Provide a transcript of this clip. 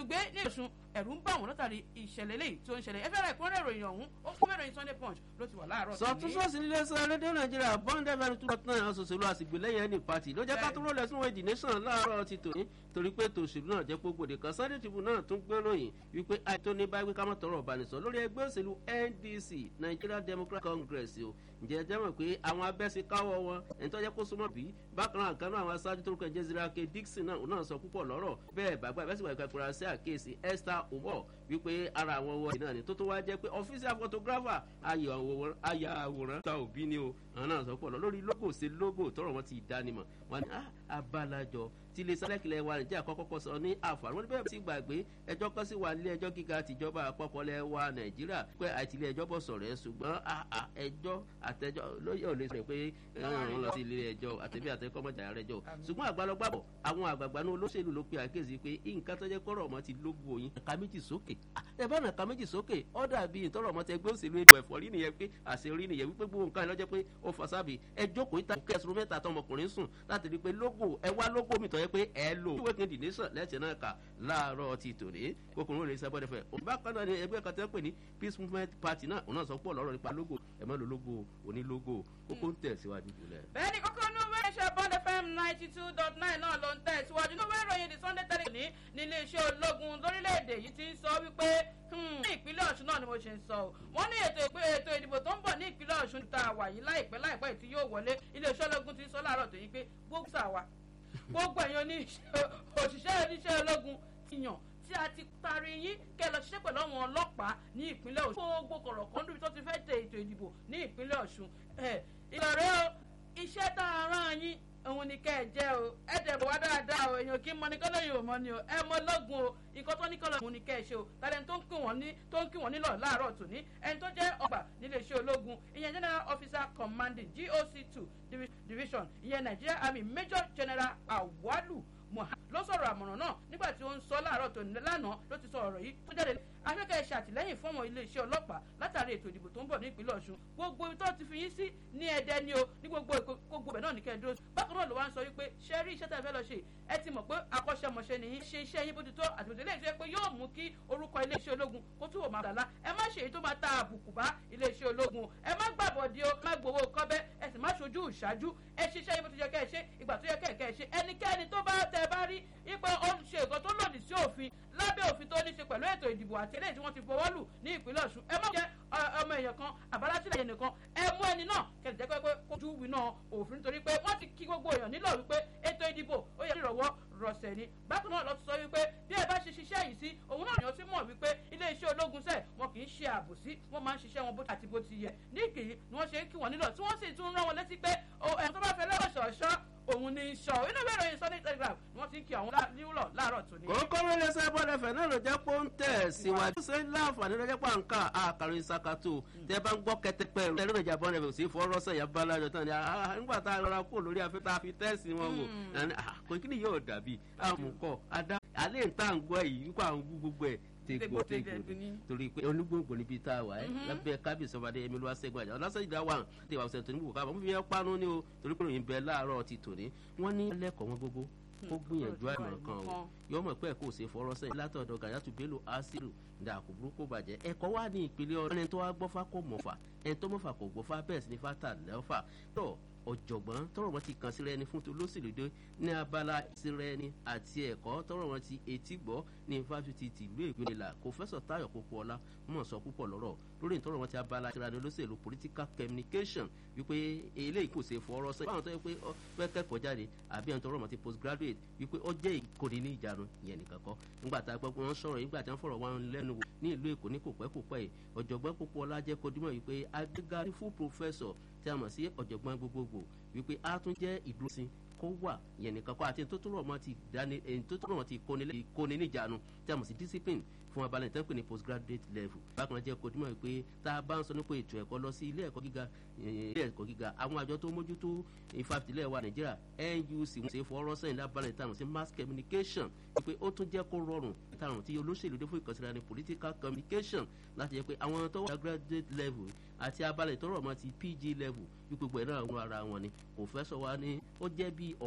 olùgbé ní Ọ̀ṣun ẹ̀rù ń bà wọ́n látàrí ìṣẹ̀lẹ̀ eléyìí tó ń ṣẹlẹ̀ ẹ fẹ́ràn ìkúnrẹ́ ìròyìn ọ̀hún ó fún ìròyìn Sunday Punch ló ti wà láàárọ̀ sọtúnṣọ́sí nílé sọ rédíò nàìjíríà bond fm two point nine ọ̀sọ̀sọ̀lù àsìgbèlẹ́yìn ẹni pàtì ló jẹ́ ká tó rọlẹ̀ sínú èdè nation láàárọ̀ ti tòní torí pé tòṣèlú náà jẹ́ gbogbo kan Sunday Tribune náà tún gbé ròyìn wípé àìtó ní báyìí ká má tọrọ ọ̀bànìsọ lórí ẹgbẹ́ òṣèlú NDC Nigeria Democratic Congress o ǹjẹ́ ẹ jẹ́ mọ̀ pé àwọn abẹ́sí káwọ́ wọn ẹni tó jẹ́ kó súnmọ́ bí bákan náà kan náà àwọn aṣáájú tó rúkọ Jezira K Dixon náà náà sọ púpọ̀ lọ́rọ̀ bẹ́ẹ̀ bàgbà ìbẹ́sí wà ìkàkùrà sí àkíyèsí Esther Omo wípé ara àwọn ọwọ́ náà ni tó tó wá jẹ́ pé official photographer ayà àwòrán ta òbí ni o àwọn náà sọ pọ̀ lọ lórí logo ṣe logo tọrọ wọn ti dánimọ̀ wọn ni abalajọ tí ilé sálẹ̀kìlẹ̀ wa nàìjíríà kọ́kọ́ sọ ní àǹfààní wọn ní bẹ́ẹ̀ sì gbàgbé ẹjọ́ kan sì wà nílé ẹjọ́ gíga tìjọba àpapọ̀ lẹ̀ wa nàìjíríà pé àti ilé ẹjọ́ bọ̀ sọ̀rọ̀ ẹ̀ ṣùgbọ́n ẹjọ́ àtẹjọ́ lóye ò lè sọ pé wọ́n lọ sí ilé ẹjọ́ àtẹ̀bí àtẹ̀kọ́ mọ̀jà rẹ̀ jọ ṣùgbọ́n àgbàlọ́gbàbọ̀ àwọn àgbààgbà ní olóṣèlú ló pe àkéèsí pé nǹkan tó jẹ́ kọ́rọ̀ ọmọ ti lógo yín ẹ̀ka méjì sókè ẹ bá nà ẹ̀ka méjì sókè ó dàbí ìtọ́rọ̀ ọmọ tẹ gbé òṣèlú ètò ẹ̀fọ́ rí nìyẹn pé àṣeyọrí nìyẹn wípé gbogbo nǹkan lọ́jọ́ pé ó fà sábì ẹ jókòó ìta kẹsùn mẹ́ta tọmọkùnrin sùn láti rí i pé lógo ẹ wá lógo mi tọ́ yẹ pé ẹ lò ìwé kejì ní sàn lẹ́sẹ̀ náà kà láàárọ̀ ti tòní kókòrò rẹ̀ sábọ́ dẹ́fẹ̀ bákan náà ni ẹgbẹ́ kan tẹ́ pè ní peace movement party náà òun náà sọ pọ̀ lọ́rọ̀ nípa logo ẹ má lo logo oní logo kókó ń tẹ̀síwájú jùlẹ̀. bẹ́ẹ̀ni kókó inú ìwé iṣẹ́ bond fm ninety two dot nine náà ló ń tẹ̀síwájú inú ìwé ìròyìn the sunday telegraph ní nílé iṣẹ́ ológun lórílẹ̀‐èdè yìí ti ń sọ wípé ní ìpínlẹ̀ ọ̀ṣun náà ni mo ṣe ń sọ o wọ́n ní ètò ìpè ètò ìdìbò tó ń bọ̀ ní ìpínlẹ̀ ọ̀ṣun tá a wà yìí láìpẹ́ láìpẹ́ tí yóò wọlé ilé iṣẹ́ ológun ti ń sọ láàárọ̀ tó yí pé gbogbo sàwà gbogbo ẹ̀yin òṣìṣẹ́ oníṣẹ́ ológun ti yàn tí a ti taari yín kẹ́ lọ ṣiṣẹ́ pẹ̀lú àwọn ọlọ́pàá ní ìpínlẹ̀ ọ̀ṣun gbogbo kọ̀rọ̀kan níbi tó ti fẹ́ tẹ ètò ìdìbò ní ìpínlẹ̀ ọ̀ṣun ìlọ̀rẹ́ o iṣẹ́ tá a rán yín òun ni kẹ́ ẹ jẹ́ o ẹ dẹ̀ bọ̀ wá dáadáa o èèyàn kí n mọ ní kọ́lọ́ yìí ò mọ ni o ẹ mọ lọ́gùn o nǹkan tó ní kọ́lọ́ òun ni kẹ́ ẹ ṣe o tàlẹ́ tó ń kí wọ́n ní tó ń kí wọ́n nílọ̀ láàárọ̀ tòní ẹni tó jẹ́ ọgbà nílé iṣẹ́ ológun ìyẹn general officer commanding GOC two division ìyẹn Nigeria Army Major General Awalu Muhammad ló sọ̀rọ̀ àmọ̀ràn náà nígbà tí ó ń sọ láàárọ̀ tó lánàá ló ti sọ ọ̀rọ̀ yìí tó jáde afẹ́kẹ́ ṣàtìlẹ́yìn fún àwọn iléeṣẹ́ ọlọ́pàá látàrí ètò ìdìbò tó ń bọ̀ ní ìpínlẹ̀ Ọ̀ṣun gbogbo ibi tó ti fi yín sí ní Ẹdẹ ni o ní gbogbo gbogbo ẹ̀ náà ní kẹ́ẹ̀dúró bákan náà ló wá ń sọ wípé ṣe rí iṣẹ́ tẹ́ fẹ́ lọ ṣe ẹ ti mọ̀ pé akọ́ṣẹ́mọṣẹ́ nìyí ṣe iṣẹ́ yín bójútó àti bójútó eléyìí tó yẹ pé yóò mú kí orúkọ iléeṣẹ́ ológun kó túbọ̀ máa dàlá ẹ má ṣe èyí tó máa ta àbùkù bá iléeṣẹ́ ológun ẹ má gbàbọ̀dì o má gbowó kọ́bẹ́ ẹ sì má ṣojú ìṣáájú ẹ ṣiṣẹ́ yín bó ti yẹ kẹ́ ẹ ṣe ìgbà tó yẹ kẹ́ ẹ kẹ́ ẹ ṣe ẹnikẹ́ni tó bá tẹ bá rí ipò ó ń ṣe nǹkan tó lòdì sí òfin lábẹ́ òfin tó ní ṣe pẹ̀lú ètò ìdìbò àti eléyìí tí wọ́n ti fọwọ́ lù ní ìpínlẹ̀ Ọ̀ṣun ẹ má jẹ́ ọmọ èèyàn kan àbálátìlẹ̀ yẹn nìkan ẹ mú ẹni náà kẹ̀lẹ́ jẹ́ pé kójú winá òfin nítorí pé wọ́n ti kí gbogbo èèyàn nílò wípé ètò ìdìbò ó yẹ ìrọ̀wọ́ rọ̀ṣẹ̀ ni bákan náà lọ sọ wípé bí ẹ bá ṣe ṣiṣẹ́ yìí sí òun náà yàn sí mọ̀ wípé iléeṣẹ́ ológun sẹ̀ wọn kì í ṣe àbòsí wọ́n máa ń ṣiṣẹ́ wọn bó àti bó ti yẹ ní ìkìlì ni wọ́n ṣe ń kí wọn nílò tí wọ́n sì tún rán wọn létí pé ẹ̀hún tó bá fẹ́ lọ́wọ́ ṣọ̀ṣọ́ òun ní sọ inú ìwé ìròyìn Sunday Telegraph ni wọ́n ti ń kí àwọn níwúlọ̀ láàárọ̀ tòní. kókó ló lè sẹ́ bọ́dẹ̀ fẹ̀ náà ló jẹ́ pé ó ń tẹ̀ síwájú. ṣé láǹfààní ló jẹ́ pé à ń kà àkàrin ìsakato tẹ́ bá ń gbọ́ kẹtẹpẹ rẹ̀ lórí ìjà bọ́dẹ̀ fẹ̀ sí fọ́rọ́sẹ̀ yà bá lájọ tán ni nígbà tá a lọ́ra kó lórí afẹ́ tá a fi tẹ́sí wọn wò kò kí ni yóò dàbí àmukọ adá alẹ́ ń tà ń gbọ́ yìí wípé àwọn gbogbo ẹ̀ tegbòtegbò torí pé olúgbòǹgbò níbi tá a wà ẹ́ lábẹ́ kábíyèsí ọbadé ẹ̀mí ló wá sẹ́gun àjà ọlásẹ́jìdá wà tí ìwà ọ̀sẹ̀ tó ní bùkún àbọ̀ fífi ẹ́ panu ní o torí pé òyìnbẹ láàárọ̀ ti tòní wọ́n ní lẹ́kọ̀ọ́ wọn gbogbo ó gbìyànjú àìmọ̀ kan o yọ mọ̀ pé ẹ̀kọ́ ò ṣe fọ̀rọ̀ sẹ́yìn látọ̀dọ̀ gàyàtú bello asiru dàkú burúkú bàjẹ́ ẹ̀kọ́ wà ní ìpínlẹ̀ ọ̀rẹ́ ẹni tó wá gbọ́fà kò mọ̀fà ẹni tó mọ̀fà kò gbọ́fà bẹ́ẹ̀ sì ni fata lẹ́fà tó ọ̀jọ̀gbọ́n tọrọ wọn ti kàn sí rẹni fún tolóṣèlú dé ní abala ìsirẹni àti ẹ̀kọ́ tọrọ wọn ti etí gbọ́ ní fásitì tìlú ìgbìnlẹ̀ kòfẹ́sọ̀ táyọ̀ kókóọlá mọ̀ sọ púpọ̀ lọ́rọ̀ lórí ìtọ́rọ wọn ti abala ìsirẹni olóṣèlú political communication wípé eléyìí kò ṣe fọwọ́rọ́ sẹ́yìn báwọn tó yẹ pé ọ fẹ́ kẹ́kọ̀ọ́ jáde àbí ẹni tọrọ wọn ti postgraduate wípé ọ jẹ́ ìkórè ní ìjánu ìyẹn nìkan kọ́ nígbà tá a gbọ́ pé wọ́n sọ̀rọ̀ nígbà tí wọ́n fọ̀rọ̀ wọn lẹ́nu wò ní ìlú èkó ní kòpẹ́ kòpẹ́ yìí ọ̀jọ̀gbọ́n Pópóọlá jẹ́ kó dímọ̀ wípé agbégarí fún professor tí a mọ̀ sí ọ̀jọ̀gbọ́n gbogbogbò wípé a tún jẹ́ ìdúróṣin kó wà yẹn nìkan kọ́ àti tó tó rọ̀ mọ́ ti dání ẹni tó tó rọ̀ mọ́ ti kóni níjànú tí a mọ̀ sí discipline fún abalẹ̀ tán pé ní postgraduate level bákan náà jẹ́ kó dímọ̀ wípé tá a bá ń sọ nípa ètò ẹ̀kọ́ lọ sí ilé ẹ̀kọ́ gíga ilé ẹ̀kọ́ gíga àwọn àjọ tó mójútó ìfàfitìlẹ̀ wa Nàìjíríà NUC wọ́n ṣe fọwọ́rọ́ sẹ́yìn lábalẹ̀ tá a mọ̀ sí mass communication wípé ó tún jẹ́ kó rọrùn táwọn tí olóṣèlú dé fún ìkànsíra ní political communication láti jẹ́ pé àwọn tó wà graduate level àti abalẹ̀ tó rọ̀ mọ́ ti PG level wípé gbogbo ẹ̀ náà wọ́n ara wọn ni kò fẹ́ sọ wá ní ó jẹ́ bí